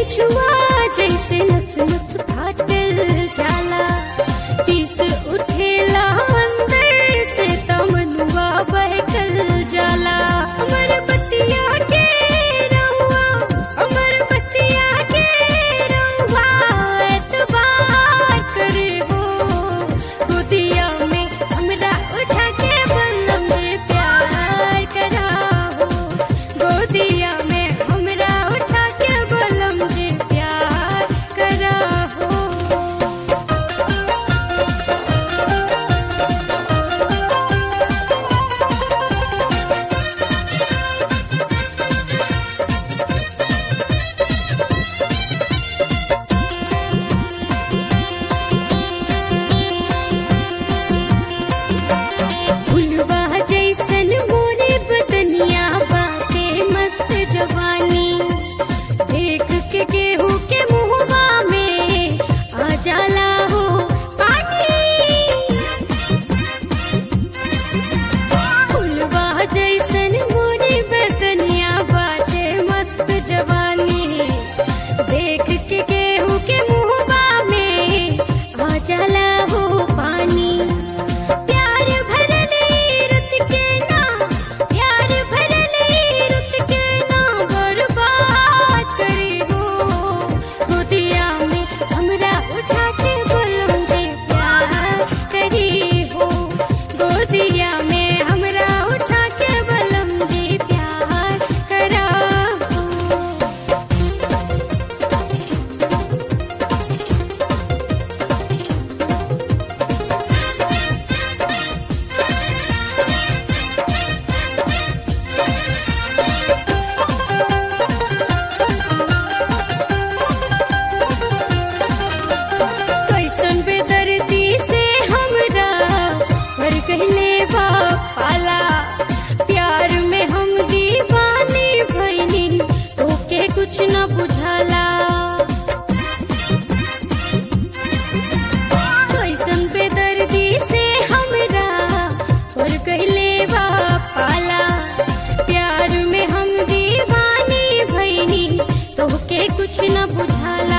छुआ जैसे नस नस फाटल जाला तीस उठेला अंदर से तमनुआ बहकल जाला अमर बतिया के रहुआ अमर बतिया के रहुआ एतबार करे हो गोदिया में हमरा उठा के बंदम में प्यार करा हो गोदिया में हमरा उठा के बलम जे प्यार करा हो फुलवा जैसन मोरे बदनिया बाते मस्त जवानी देख के केहू के मुहवा में आ जाला हो पानी फुलवा जैसन मोरे बदनिया बाते मस्त जवानी देख के केहू के मुहवा में आ जाला हो पानी प्यार भरले रुत के ना प्यार भरले रुत के ना बर्बाद करे हो गोदिया में हमरा उठा के बोलम जे प्यार करी हो गोदिया में हमरा उठा के बोलम जे प्यार करा हो कैसन बेदर्दी से हमरा पर कहले पाला प्यार में हम दीवानी भैनी तोके कुछ न बुझाला कैसन बेदर्दी से हमरा पर कहले पाला प्यार में हम दीवानी भैनी तोके कुछ न बुझाला